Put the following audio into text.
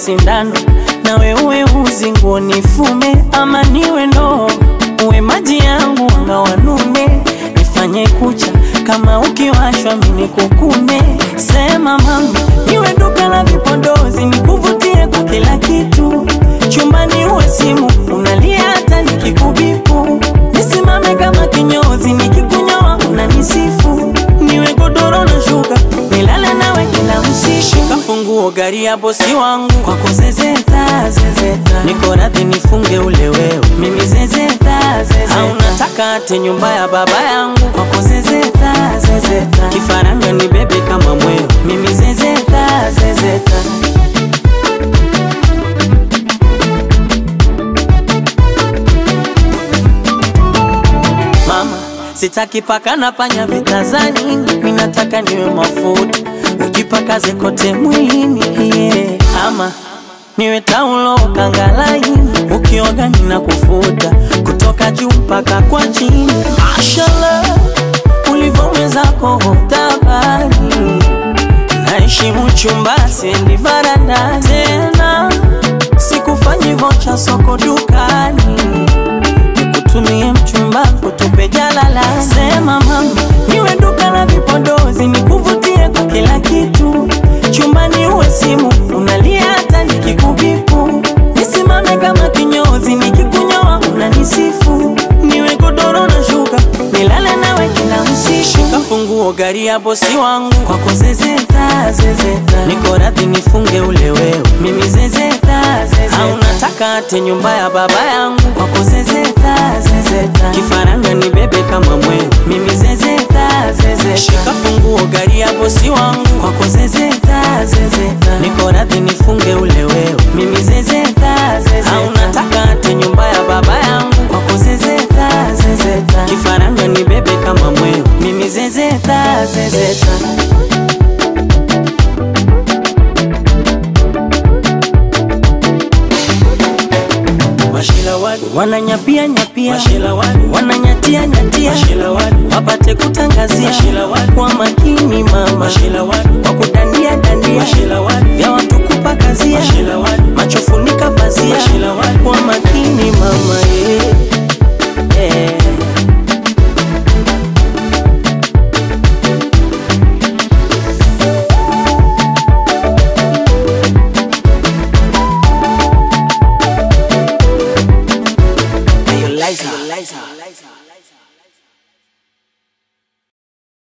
sindano nawe uwe uzi nguo nifume, ama niwe ndoo uwe maji yangu anga wanume, nifanye kucha kama ukiwashwa mini kukume. Sema mama, niwe duka la vipodozi nikuvutie kwa kila kitu, chumbani uwe simu unalia hata nikikubipu, nisimame kama kinyozi nikikunyoa unanisifu, niwe godoro na shuka nilale nawe kila usiku, kafunguo gari ya bosi wangu kwako zezeta zezeta, niko radhi nifunge ule wewe mimi zezeta zezeta, au nataka ate nyumba ya baba yangu kwako zezeta zezeta, kifaranga ni bebe kama mweo mimi zezeta zezeta. Mama, sitaki paka na panya vitazani, mimi nataka niwe mafuta ujipakaze kote mwilini yeah. Ama niwe taulo kangalaini, ukioga nina kufuta kutoka juu mpaka kwa chini. Mashallah, ulivyowezako hotabani, naheshimu chumba sendi varanda tena, sikufanyi vocha soko dukani nikutumie mchumba kutupe jalala. Sema mama, niwe duka la vipodozi nikuvutie kwa kila kitu, chumbani uwe simu unalia hata nikikubipu, nisimame kama kinyozi nikikunyoa unanisifu, niwe godoro na shuka nilale nawe kila usiku, kafunguo gari ya bosi wangu kwako zezeta zezeta, niko radhi nifunge ule wewe mimi zezeta zezeta, au nataka ate nyumba ya baba yangu kwako zezeta zezeta, kifaranga ni bebe kama mweo mimi zezeta zezeta, shika funguo gari ya bosi wangu kwako zezeta zezeta, niko radhi nifunge ule wewe mimi zezeta zezeta, au nataka ate nyumba ya baba yangu kwako zezeta zezeta, kifaranga ni bebe kama mweo mimi zezeta zezeta. wananyapia nyapia wananyatia nyatia wapate kutangazia kwa makini mama kwa kudandia dandia vya watu kupakazia macho funika pazia kwa makini mama yeah. Yeah. Liza. Liza.